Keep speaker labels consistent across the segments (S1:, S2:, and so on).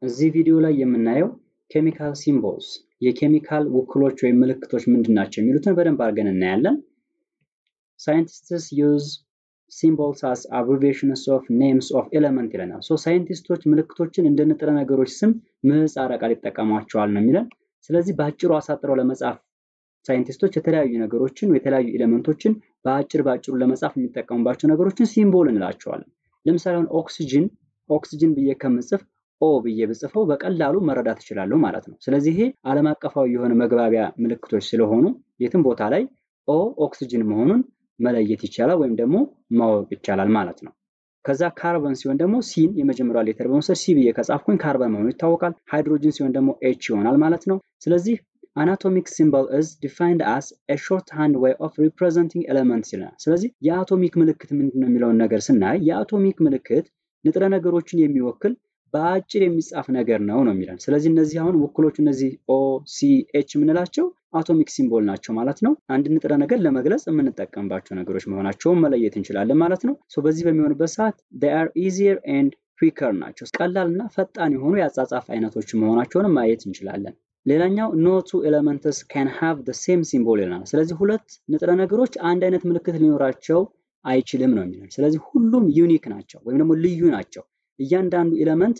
S1: እዚህ ቪዲዮ ላይ የምናየው ኬሚካል ሲምቦልስ የኬሚካል ውክሎች ወይም ምልክቶች ምንድን ናቸው የሚሉትን በደንብ አድርገን እናያለን። ሳይንቲስትስ ዩዝ ሲምቦልስ አስ አብሪቬሽንስ ኦፍ ኔምስ ኦፍ ኤለመንት ይለናል። ሶ ሳይንቲስቶች ምልክቶችን እንደ ንጥረ ነገሮች ስም ምህጻረ ቃል ይጠቀሟቸዋል ነው የሚለን። ስለዚህ በአጭሩ አሳጥረው ለመጻፍ ሳይንቲስቶች የተለያዩ ነገሮችን የተለያዩ ኤሌመንቶችን በአጭር በአጭሩ ለመጻፍ የሚጠቀሙባቸው ነገሮችን ሲምቦል እንላቸዋለን። ለምሳሌ አሁን ኦክሲጅን ኦክሲጅን ብዬ ከምጽፍ ኦ ብዬ ብጽፈው በቀላሉ መረዳት እችላለሁ ማለት ነው። ስለዚህ ይሄ ዓለም አቀፋዊ የሆነ መግባቢያ ምልክቶች ስለሆኑ የትም ቦታ ላይ ኦ ኦክሲጅን መሆኑን መለየት ይቻላል ወይም ደግሞ ማወቅ ይቻላል ማለት ነው። ከዛ ካርበን ሲሆን ደግሞ ሲን የመጀመሪያ ሌተር በመውሰድ ሲ ብዬ ከጻፍኩኝ ካርበን መሆኑ ይታወቃል። ሃይድሮጅን ሲሆን ደግሞ ኤች ይሆናል ማለት ነው። ስለዚህ አናቶሚክ ሲምቦል ኢዝ ዲፋይንድ አስ ኤ ሾርት ሃንድ ዌይ ኦፍ ሪፕሬዘንቲንግ ኤለመንትስ ይለናል። ስለዚህ የአቶሚክ ምልክት ምንድን ነው የሚለውን ነገር ስናይ የአቶሚክ ምልክት ንጥረ ነገሮችን የሚወክል በአጭር የሚጻፍ ነገር ነው ነው የሚለን። ስለዚህ እነዚህ አሁን ውክሎቹ እነዚህ ኦ ሲ ኤች የምንላቸው አቶሚክ ሲምቦል ናቸው ማለት ነው። አንድ ንጥረ ነገር ለመግለጽ የምንጠቀምባቸው ነገሮች መሆናቸውን መለየት እንችላለን ማለት ነው። በዚህ በሚሆንበት ሰዓት አር ኢዚየር ኤንድ ኩዊከር ናቸው። ቀላል እና ፈጣን የሆኑ የአጻጻፍ አይነቶች መሆናቸውን ማየት እንችላለን። ሌላኛው ኖ ቱ ኤለመንትስ ካን ሃቭ ደ ሴም ሲምቦል ይለናል። ስለዚህ ሁለት ንጥረ ነገሮች አንድ አይነት ምልክት ሊኖራቸው አይችልም ነው የሚለን። ስለዚህ ሁሉም ዩኒክ ናቸው ወይም ደግሞ ልዩ ናቸው። እያንዳንዱ ኤለመንት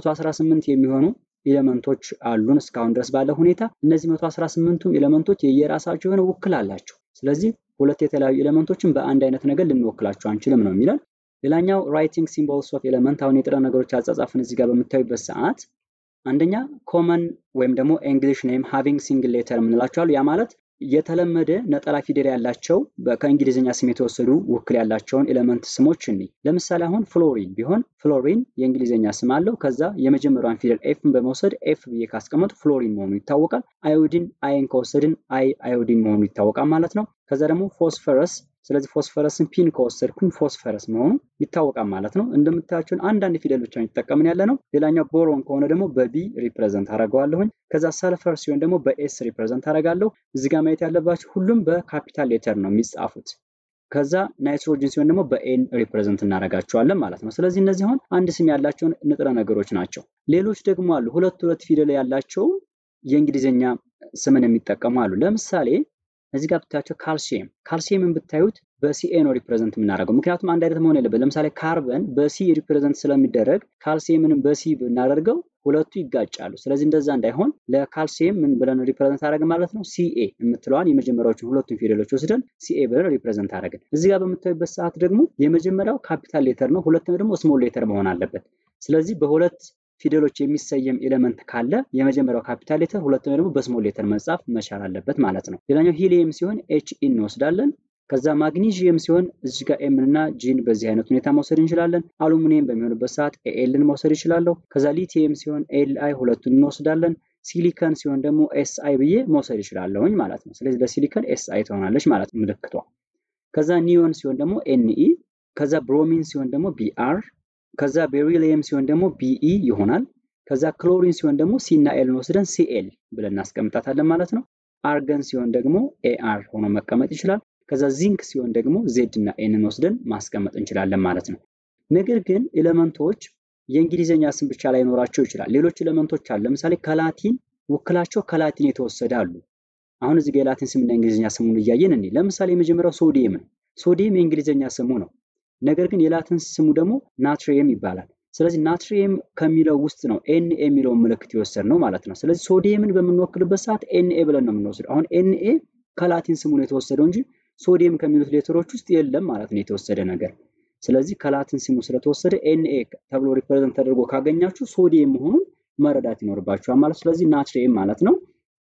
S1: 118 የሚሆኑ ኤለመንቶች አሉን እስካሁን ድረስ ባለ ሁኔታ። እነዚህ 118ቱም ኤለመንቶች የየራሳቸው የሆነ ውክል አላቸው። ስለዚህ ሁለት የተለያዩ ኤለመንቶችን በአንድ አይነት ነገር ልንወክላቸው አንችልም ነው የሚለን። ሌላኛው ራይቲንግ ሲምቦልስ ኦፍ ኤለመንት አሁን የጥረ ነገሮች አጻጻፍን እዚህ ጋር በምታዩበት ሰዓት አንደኛ ኮመን ወይም ደግሞ እንግሊሽ ኔም ሃቪንግ ሲንግል ሌተር የምንላቸው ያ ማለት የተለመደ ነጠላ ፊደል ያላቸው ከእንግሊዝኛ ስም የተወሰዱ ውክል ያላቸውን ኤሌመንት ስሞች እኒ ለምሳሌ አሁን ፍሎሪን ቢሆን ፍሎሪን የእንግሊዝኛ ስም አለው። ከዛ የመጀመሪያውን ፊደል ኤፍን በመውሰድ ኤፍ ብዬ ካስቀመጡ ፍሎሪን መሆኑ ይታወቃል። አዮዲን አይን ከወሰድን አይ አዮዲን መሆኑ ይታወቃል ማለት ነው። ከዛ ደግሞ ፎስፈረስ ስለዚህ ፎስፈረስን ፒን ከወሰድኩኝ ፎስፈረስ መሆኑ ይታወቃል ማለት ነው። እንደምታያቸውን አንዳንድ ፊደል ብቻ የተጠቀምን ያለ ነው። ሌላኛው ቦሮን ከሆነ ደግሞ በቢ ሪፕሬዘንት አደርገዋለሁኝ። ከዛ ሰልፈር ሲሆን ደግሞ በኤስ ሪፕሬዘንት አደርጋለሁ። እዚህ ጋር ማየት ያለባቸው ሁሉም በካፒታል ሌተር ነው የሚጻፉት። ከዛ ናይትሮጅን ሲሆን ደግሞ በኤን ሪፕሬዘንት እናደርጋቸዋለን ማለት ነው። ስለዚህ እነዚህ አሁን አንድ ስም ያላቸውን ንጥረ ነገሮች ናቸው። ሌሎች ደግሞ አሉ ሁለት ሁለት ፊደል ያላቸው የእንግሊዝኛ ስምን የሚጠቀሙ አሉ። ለምሳሌ እዚህ ጋር ብታያቸው ካልሲየም ካልሲየምን ብታዩት በሲኤ ነው ሪፕሬዘንት የምናደርገው። ምክንያቱም አንድ አይነት መሆን የለበት። ለምሳሌ ካርበን በሲ ሪፕሬዘንት ስለሚደረግ ካልሲየምንም በሲ ብናደርገው ሁለቱ ይጋጫሉ። ስለዚህ እንደዛ እንዳይሆን ለካልሲየም ምን ብለን ሪፕሬዘንት አደረግን ማለት ነው? ሲኤ የምትለዋን የመጀመሪያዎችን ሁለቱን ፊደሎች ወስደን ሲኤ ብለን ሪፕሬዘንት አደረግን። እዚህ ጋር በምታዩበት ሰዓት ደግሞ የመጀመሪያው ካፒታል ሌተር ነው፣ ሁለተኛው ደግሞ ስሞል ሌተር መሆን አለበት። ስለዚህ በሁለት ፊደሎች የሚሰየም ኤሌመንት ካለ የመጀመሪያው ካፒታል ሌተር ሁለተኛው ደግሞ በስሞል ሌተር መጻፍ መቻል አለበት ማለት ነው። ሌላኛው ሂሊየም ሲሆን ኤች ኢ እንወስዳለን። ከዛ ማግኒዥየም ሲሆን እዚህ ጋር ኤም እና ጂን በዚህ አይነት ሁኔታ መውሰድ እንችላለን። አሉሚኒየም በሚሆንበት ሰዓት ኤልን መውሰድ ይችላለሁ። ከዛ ሊቲየም ሲሆን ኤል አይ ሁለቱን እንወስዳለን። ሲሊከን ሲሆን ደግሞ ኤስ አይ ብዬ መውሰድ ይችላለሁኝ ማለት ነው። ስለዚህ ለሲሊከን ኤስ አይ ትሆናለች ማለት ነው ምልክቷ። ከዛ ኒዮን ሲሆን ደግሞ ኤንኢ፣ ከዛ ብሮሚን ሲሆን ደግሞ ቢአር ከዛ ቤሪሊየም ሲሆን ደግሞ ቢኢ ይሆናል። ከዛ ክሎሪን ሲሆን ደግሞ ሲ እና ኤልን ወስደን ሲኤል ብለን እናስቀምጣታለን ማለት ነው። አርገን ሲሆን ደግሞ ኤአር ሆኖ መቀመጥ ይችላል። ከዛ ዚንክ ሲሆን ደግሞ ዜድ እና ኤንን ወስደን ማስቀመጥ እንችላለን ማለት ነው። ነገር ግን ኤሌመንቶች የእንግሊዝኛ ስም ብቻ ላይኖራቸው ይችላል። ሌሎች ኤሌመንቶች አሉ። ለምሳሌ ከላቲን ውክላቸው ከላቲን የተወሰደ አሉ። አሁን እዚህ ጋር የላቲን ስምና የእንግሊዝኛ ስሙን እያየን እኔ ለምሳሌ የመጀመሪያው ሶዲየም ነው። ሶዲየም የእንግሊዝኛ ስሙ ነው። ነገር ግን የላቲን ስሙ ደግሞ ናትሪየም ይባላል። ስለዚህ ናትሪየም ከሚለው ውስጥ ነው ኤንኤ የሚለውን ምልክት የወሰድ ነው ማለት ነው። ስለዚህ ሶዲየምን በምንወክልበት ሰዓት ኤንኤ ብለን ነው የምንወስደው። አሁን ኤንኤ ከላቲን ስሙ ነው የተወሰደው እንጂ ሶዲየም ከሚሉት ሌተሮች ውስጥ የለም ማለት ነው የተወሰደ ነገር። ስለዚህ ከላቲን ስሙ ስለተወሰደ ኤንኤ ተብሎ ሪፕሬዘንት ተደርጎ ካገኛችሁ ሶዲየም መሆኑን መረዳት ይኖርባችኋል ማለት ስለዚህ ናትሪየም ማለት ነው።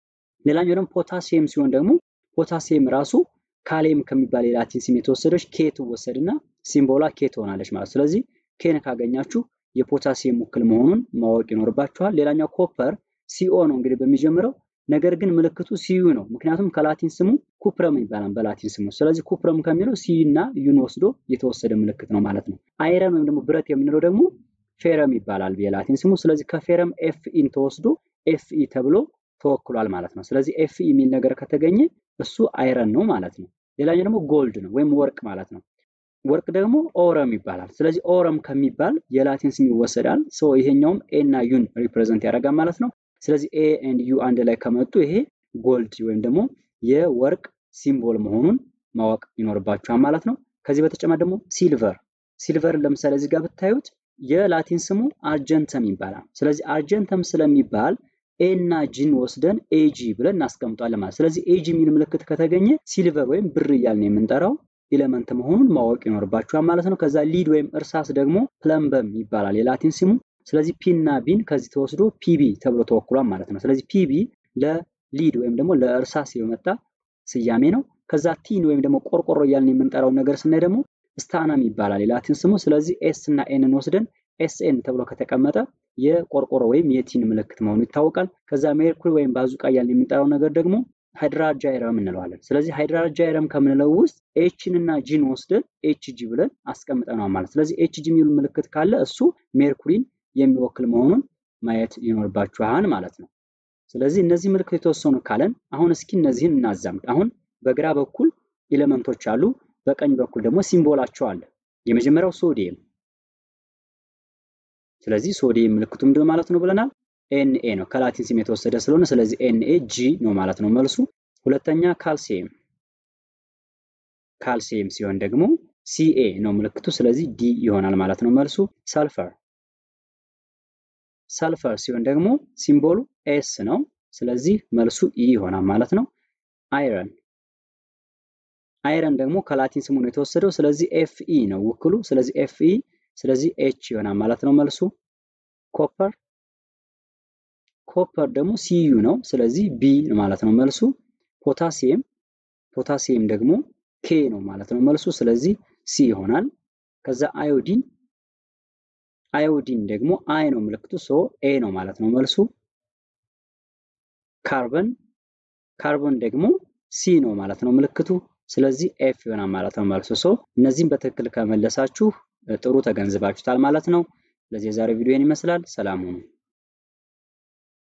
S1: ሌላኛው ደግሞ ፖታሲየም ሲሆን ደግሞ ፖታሲየም ራሱ ካሌም ከሚባል የላቲን ስም የተወሰደች ኬ ትወሰድና ሲምቦላ ኬ ትሆናለች ማለት ስለዚህ ኬን ካገኛችሁ የፖታሲየም ውክል መሆኑን ማወቅ ይኖርባችኋል። ሌላኛው ኮፐር ሲኦ ነው እንግዲህ በሚጀምረው ነገር ግን ምልክቱ ሲዩ ነው። ምክንያቱም ከላቲን ስሙ ኩፕረም ይባላል በላቲን ስሙ። ስለዚህ ኩፕረም ከሚለው ሲ እና ዩን ወስዶ የተወሰደ ምልክት ነው ማለት ነው። አይረን ወይም ደግሞ ብረት የምንለው ደግሞ ፌረም ይባላል የላቲን ስሙ። ስለዚህ ከፌረም ኤፍ ኢን ተወስዶ ኤፍ ኢ ተብሎ ተወክሏል ማለት ነው። ስለዚህ ኤፍ ኢ የሚል ነገር ከተገኘ እሱ አይረን ነው ማለት ነው። ሌላኛው ደግሞ ጎልድ ነው ወይም ወርቅ ማለት ነው። ወርቅ ደግሞ ኦረም ይባላል። ስለዚህ ኦረም ከሚባል የላቲን ስም ይወሰዳል። ሰው ይሄኛውም ኤ እና ዩን ሪፕሬዘንት ያደርጋል ማለት ነው። ስለዚህ ኤ ኤንድ ዩ አንድ ላይ ከመጡ ይሄ ጎልድ ወይም ደግሞ የወርቅ ሲምቦል መሆኑን ማወቅ ይኖርባችኋል ማለት ነው። ከዚህ በተጨማሪ ደግሞ ሲልቨር ሲልቨር ለምሳሌ እዚህ ጋር ብታዩት የላቲን ስሙ አርጀንተም ይባላል። ስለዚህ አርጀንተም ስለሚባል ኤ እና ጂን ወስደን ኤጂ ብለን እናስቀምጧለን ማለት ስለዚህ ኤጂ የሚል ምልክት ከተገኘ ሲልቨር ወይም ብር እያልን የምንጠራው ኤሌመንት መሆኑን ማወቅ ይኖርባችኋል ማለት ነው። ከዛ ሊድ ወይም እርሳስ ደግሞ ፕለምበም ይባላል የላቲን ስሙ። ስለዚህ ፒ እና ቢን ከዚህ ተወስዶ ፒቢ ተብሎ ተወክሏል ማለት ነው። ስለዚህ ፒቢ ለሊድ ወይም ደግሞ ለእርሳስ የመጣ ስያሜ ነው። ከዛ ቲን ወይም ደግሞ ቆርቆሮ እያልን የምንጠራው ነገር ስናይ ደግሞ ስታናም ይባላል የላቲን ስሙ። ስለዚህ ኤስ እና ኤንን ወስደን ኤስኤን ተብሎ ከተቀመጠ የቆርቆሮ ወይም የቲን ምልክት መሆኑ ይታወቃል። ከዛ ሜርኩሪ ወይም ባዙቃ እያልን የምንጠራው ነገር ደግሞ ሃይድራጃይረም እንለዋለን። ስለዚህ ሃይድራጃይረም ከምንለው ውስጥ ኤችን እና ጂን ወስደን ኤችጂ ብለን አስቀምጠነዋል ማለት ስለዚህ ኤችጂ የሚሉ ምልክት ካለ እሱ ሜርኩሪን የሚወክል መሆኑን ማየት ይኖርባችኋል ማለት ነው። ስለዚህ እነዚህ ምልክት የተወሰኑ ካለን አሁን እስኪ እነዚህን እናዛምድ። አሁን በግራ በኩል ኤሌመንቶች አሉ፣ በቀኝ በኩል ደግሞ ሲምቦላቸው አለ። የመጀመሪያው ሶዲየም። ስለዚህ ሶዲየም ምልክቱ ምንድን ማለት ነው ብለናል? ኤንኤ ነው ከላቲን ስም የተወሰደ ስለሆነ ስለዚህ ኤንኤ ጂ ነው ማለት ነው መልሱ። ሁለተኛ ካልሲየም ካልሲየም ሲሆን ደግሞ ሲኤ ነው ምልክቱ ስለዚህ ዲ ይሆናል ማለት ነው መልሱ። ሰልፈር ሰልፈር ሲሆን ደግሞ ሲምቦሉ ኤስ ነው ስለዚህ መልሱ ኢ ይሆናል ማለት ነው። አይረን አይረን ደግሞ ከላቲን ስሙ ነው የተወሰደው ስለዚህ ኤፍ ኢ ነው ውክሉ ስለዚህ ኤፍ ኢ ስለዚህ ኤች ይሆናል ማለት ነው መልሱ። ኮፐር ኮፐር ደግሞ ሲዩ ነው ስለዚህ ቢ ማለት ነው መልሱ። ፖታሲየም ፖታሲየም ደግሞ ኬ ነው ማለት ነው መልሱ ስለዚህ ሲ ይሆናል። ከዛ አዮዲን አዮዲን ደግሞ አይ ነው ምልክቱ ሶ ኤ ነው ማለት ነው መልሱ። ካርበን ካርቦን ደግሞ ሲ ነው ማለት ነው ምልክቱ ስለዚህ ኤፍ ይሆናል ማለት ነው መልሱ። ሶ እነዚህም በትክክል ከመለሳችሁ ጥሩ ተገንዝባችሁታል ማለት ነው። ስለዚህ የዛሬው ቪዲዮ ይህን ይመስላል። ሰላም ሁኑ።